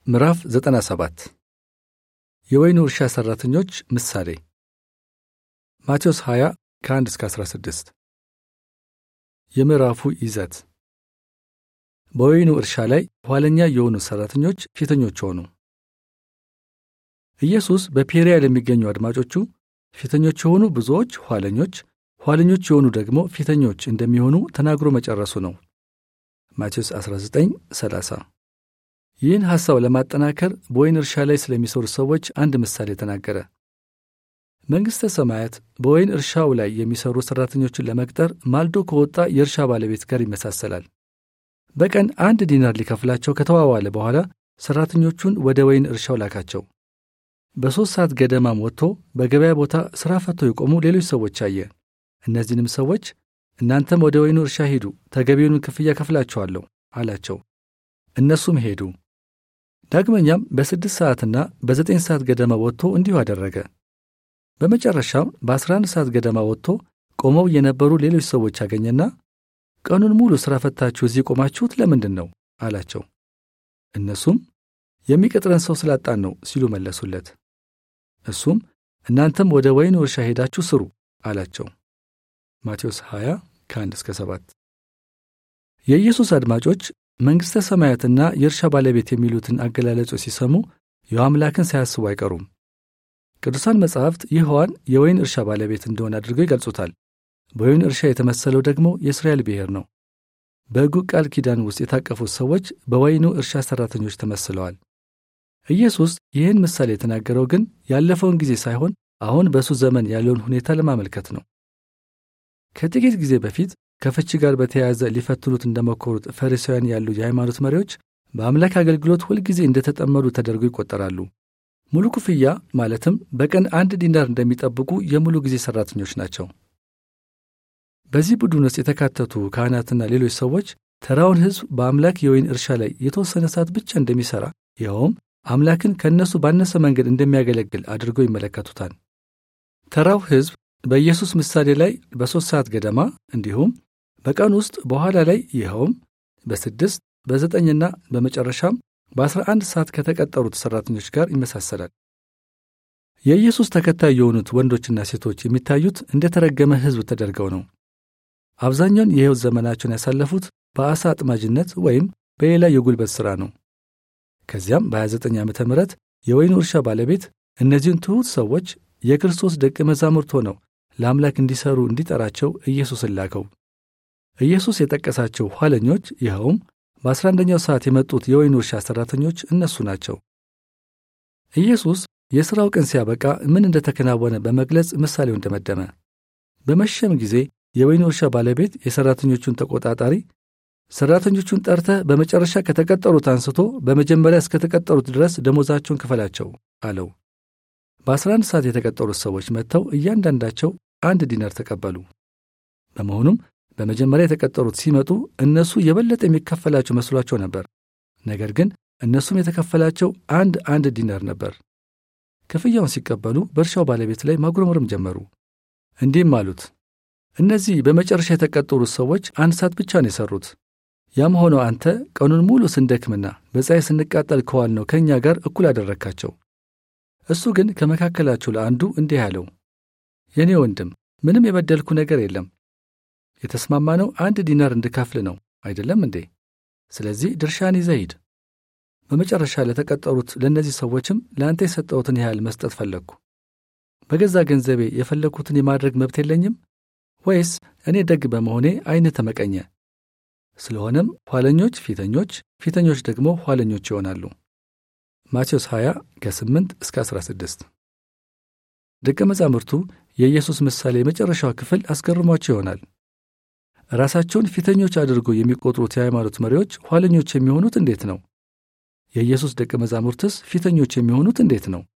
ምዕራፍ 97 የወይኑ እርሻ ሠራተኞች ምሳሌ ማቴዎስ 20 ከ1 እስከ 16 የምዕራፉ ይዘት በወይኑ እርሻ ላይ ኋለኛ የሆኑ ሠራተኞች ፊተኞች ሆኑ። ኢየሱስ በፔርያ ለሚገኙ አድማጮቹ ፊተኞች የሆኑ ብዙዎች ኋለኞች፣ ኋለኞች የሆኑ ደግሞ ፊተኞች እንደሚሆኑ ተናግሮ መጨረሱ ነው። ማቴዎስ 19 30 ይህን ሐሳብ ለማጠናከር በወይን እርሻ ላይ ስለሚሰሩ ሰዎች አንድ ምሳሌ ተናገረ። መንግሥተ ሰማያት በወይን እርሻው ላይ የሚሰሩ ሠራተኞችን ለመቅጠር ማልዶ ከወጣ የእርሻ ባለቤት ጋር ይመሳሰላል። በቀን አንድ ዲናር ሊከፍላቸው ከተዋዋለ በኋላ ሠራተኞቹን ወደ ወይን እርሻው ላካቸው። በሦስት ሰዓት ገደማም ወጥቶ በገበያ ቦታ ሥራ ፈተው የቆሙ ሌሎች ሰዎች አየ። እነዚህንም ሰዎች እናንተም ወደ ወይኑ እርሻ ሂዱ፣ ተገቢውን ክፍያ ከፍላችኋለሁ አላቸው። እነሱም ሄዱ። ዳግመኛም በስድስት ሰዓትና በዘጠኝ ሰዓት ገደማ ወጥቶ እንዲሁ አደረገ። በመጨረሻም በአስራ አንድ ሰዓት ገደማ ወጥቶ ቆመው የነበሩ ሌሎች ሰዎች አገኘና ቀኑን ሙሉ ሥራ ፈታችሁ እዚህ ቆማችሁት ለምንድን ነው አላቸው። እነሱም የሚቀጥረን ሰው ስላጣን ነው ሲሉ መለሱለት። እሱም እናንተም ወደ ወይኑ እርሻ ሄዳችሁ ስሩ አላቸው። ማቴዎስ 20 ከ1 እስከ 7 የኢየሱስ አድማጮች መንግሥተ ሰማያትና የእርሻ ባለቤት የሚሉትን አገላለጾች ሲሰሙ የአምላክን ሳያስቡ አይቀሩም። ቅዱሳን መጻሕፍት ይህዋን የወይን እርሻ ባለቤት እንደሆነ አድርገው ይገልጹታል። በወይን እርሻ የተመሰለው ደግሞ የእስራኤል ብሔር ነው። በሕጉ ቃል ኪዳን ውስጥ የታቀፉት ሰዎች በወይኑ እርሻ ሠራተኞች ተመስለዋል። ኢየሱስ ይህን ምሳሌ የተናገረው ግን ያለፈውን ጊዜ ሳይሆን አሁን በእሱ ዘመን ያለውን ሁኔታ ለማመልከት ነው። ከጥቂት ጊዜ በፊት ከፍቺ ጋር በተያያዘ ሊፈትኑት እንደሞከሩት ፈሪሳውያን ያሉ የሃይማኖት መሪዎች በአምላክ አገልግሎት ሁልጊዜ እንደተጠመዱ ተደርገው ይቆጠራሉ። ሙሉ ክፍያ ማለትም በቀን አንድ ዲናር እንደሚጠብቁ የሙሉ ጊዜ ሠራተኞች ናቸው። በዚህ ቡድን ውስጥ የተካተቱ ካህናትና ሌሎች ሰዎች ተራውን ሕዝብ በአምላክ የወይን እርሻ ላይ የተወሰነ ሰዓት ብቻ እንደሚሠራ ይኸውም አምላክን ከእነሱ ባነሰ መንገድ እንደሚያገለግል አድርገው ይመለከቱታል። ተራው ሕዝብ በኢየሱስ ምሳሌ ላይ በሦስት ሰዓት ገደማ እንዲሁም በቀን ውስጥ በኋላ ላይ ይኸውም በስድስት በዘጠኝና በመጨረሻም በአስራ አንድ ሰዓት ከተቀጠሩት ሠራተኞች ጋር ይመሳሰላል። የኢየሱስ ተከታይ የሆኑት ወንዶችና ሴቶች የሚታዩት እንደ ተረገመ ሕዝብ ተደርገው ነው። አብዛኛውን የሕይወት ዘመናቸውን ያሳለፉት በዓሣ አጥማጅነት ወይም በሌላ የጉልበት ሥራ ነው። ከዚያም በ29 ዓመተ ምህረት የወይኑ እርሻ ባለቤት እነዚህን ትሑት ሰዎች የክርስቶስ ደቀ መዛሙርት ሆነው ለአምላክ እንዲሠሩ እንዲጠራቸው ኢየሱስን ላከው። ኢየሱስ የጠቀሳቸው ኋለኞች ይኸውም በአስራ አንደኛው ሰዓት የመጡት የወይኑ እርሻ ሠራተኞች እነሱ ናቸው። ኢየሱስ የሥራው ቀን ሲያበቃ ምን እንደተከናወነ በመግለጽ ምሳሌውን ደመደመ። በመሸም ጊዜ የወይኑ እርሻ ባለቤት የሠራተኞቹን ተቆጣጣሪ ሠራተኞቹን ጠርተህ በመጨረሻ ከተቀጠሩት አንስቶ በመጀመሪያ እስከተቀጠሩት ድረስ ደሞዛቸውን ክፈላቸው አለው። በአስራ አንድ ሰዓት የተቀጠሩት ሰዎች መጥተው እያንዳንዳቸው አንድ ዲናር ተቀበሉ። በመሆኑም በመጀመሪያ የተቀጠሩት ሲመጡ እነሱ የበለጠ የሚከፈላቸው መስሏቸው ነበር። ነገር ግን እነሱም የተከፈላቸው አንድ አንድ ዲናር ነበር። ክፍያውን ሲቀበሉ በእርሻው ባለቤት ላይ ማጉረምረም ጀመሩ። እንዲህም አሉት፣ እነዚህ በመጨረሻ የተቀጠሩት ሰዎች አንድ ሰዓት ብቻ ነው የሠሩት። ያም ሆኖ አንተ ቀኑን ሙሉ ስንደክምና በፀሐይ ስንቃጠል ከዋልነው ከእኛ ጋር እኩል አደረግካቸው። እሱ ግን ከመካከላቸው ለአንዱ እንዲህ አለው፣ የእኔ ወንድም ምንም የበደልኩ ነገር የለም። የተስማማነው አንድ ዲናር እንድከፍል ነው አይደለም እንዴ? ስለዚህ ድርሻን ይዘህ ሂድ። በመጨረሻ ለተቀጠሩት ለእነዚህ ሰዎችም ለአንተ የሰጠሁትን ያህል መስጠት ፈለግኩ። በገዛ ገንዘቤ የፈለግኩትን የማድረግ መብት የለኝም? ወይስ እኔ ደግ በመሆኔ ዐይንህ ተመቀኘ? ስለሆነም ኋለኞች ፊተኞች፣ ፊተኞች ደግሞ ኋለኞች ይሆናሉ። ማቴዎስ 20 ከ8 እስከ 16 ደቀ መዛሙርቱ የኢየሱስ ምሳሌ የመጨረሻው ክፍል አስገርሟቸው ይሆናል። ራሳቸውን ፊተኞች አድርጎ የሚቆጥሩት የሃይማኖት መሪዎች ኋለኞች የሚሆኑት እንዴት ነው? የኢየሱስ ደቀ መዛሙርትስ ፊተኞች የሚሆኑት እንዴት ነው?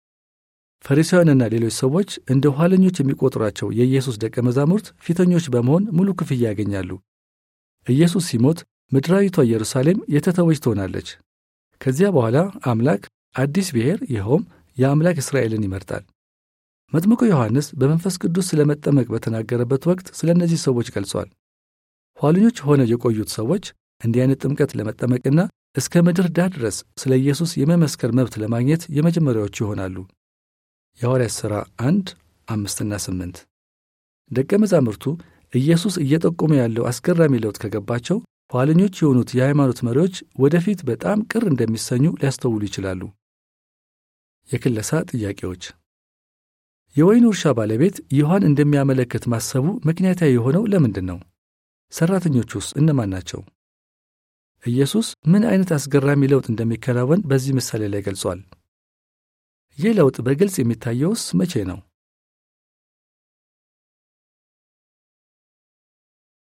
ፈሪሳውያንና ሌሎች ሰዎች እንደ ኋለኞች የሚቆጥሯቸው የኢየሱስ ደቀ መዛሙርት ፊተኞች በመሆን ሙሉ ክፍያ ያገኛሉ። ኢየሱስ ሲሞት ምድራዊቷ ኢየሩሳሌም የተተወች ትሆናለች። ከዚያ በኋላ አምላክ አዲስ ብሔር ይኸውም የአምላክ እስራኤልን ይመርጣል። መጥምቁ ዮሐንስ በመንፈስ ቅዱስ ስለ መጠመቅ በተናገረበት ወቅት ስለ እነዚህ ሰዎች ገልጿል። ኋለኞች ሆነው የቆዩት ሰዎች እንዲህ አይነት ጥምቀት ለመጠመቅና እስከ ምድር ዳር ድረስ ስለ ኢየሱስ የመመስከር መብት ለማግኘት የመጀመሪያዎቹ ይሆናሉ። የሐዋርያት ሥራ አንድ አምስትና ስምንት ደቀ መዛሙርቱ ኢየሱስ እየጠቆመ ያለው አስገራሚ ለውጥ ከገባቸው ኋለኞች የሆኑት የሃይማኖት መሪዎች ወደፊት በጣም ቅር እንደሚሰኙ ሊያስተውሉ ይችላሉ። የክለሳ ጥያቄዎች የወይኑ እርሻ ባለቤት ይሖዋን እንደሚያመለክት ማሰቡ ምክንያታዊ የሆነው ለምንድን ነው? ሠራተኞቹስ እነማን ናቸው? ኢየሱስ ምን አይነት አስገራሚ ለውጥ እንደሚከናወን በዚህ ምሳሌ ላይ ገልጿል። ይህ ለውጥ በግልጽ የሚታየውስ መቼ ነው?